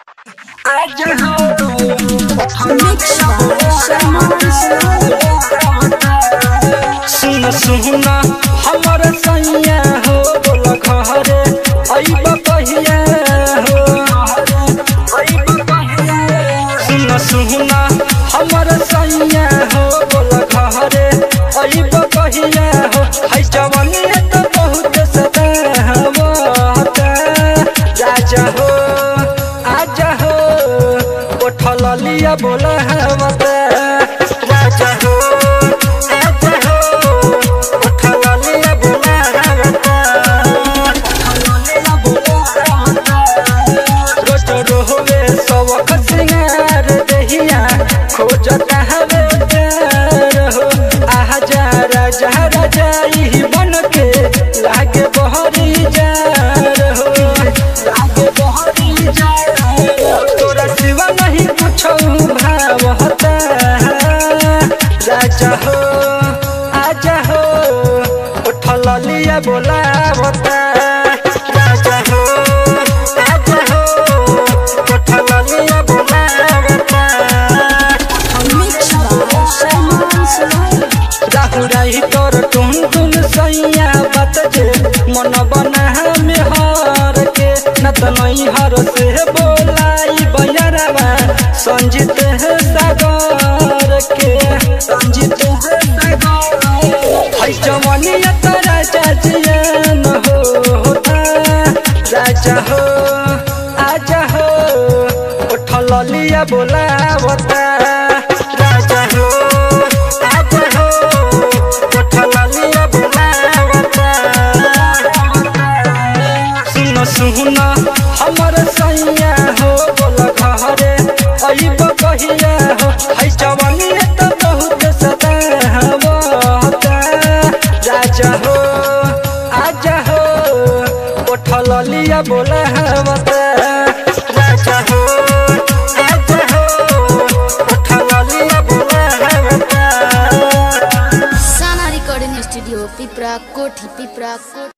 सुन सुन हमर सैया हो बोल घरे अइब कहिया हो सुन सुन हमर सैया हो बोल घरे अइब कहिया हो है जवानी त बहुत सतावता राजा हो आजा हो उठल लिया बोला हवता राजा हो आजा हो उठल लिया बोला हवता रोज रोहवे सबक सिंगार देहिया खोजता हवे प्यार हो आजा राजा राजा ई बन के लागे बहरी जार हो लागे बहरी जार तोरा सिवा नहीं कुछ भाव होता राजा हो आजा हो उठल लिया बोला बता राजा हो आजा हो उठल लिया बोला बता राहुराई तोर टुन टुन सैया बात जे मन बना में हार के न त नहीं हर से बोलाई बयरवा संजित है सागर के संजित है सागर है जवानिया तो राजा जियन हो होता राजा हो आजा हो उठल लिया बोला बता राजा हो आजा हो उठल लिया बोला बता सुन सुन हमर सैया हो बोल घरे अइब कहिया हो है जवानी त बहुत सतावता राजा हो आजा हो उठल लिया बोला हवता राजा हो आजा हो उठल लिया बोला हवता साना रिकॉर्डिंग स्टूडियो पिपरा कोठी पिपरा कोठी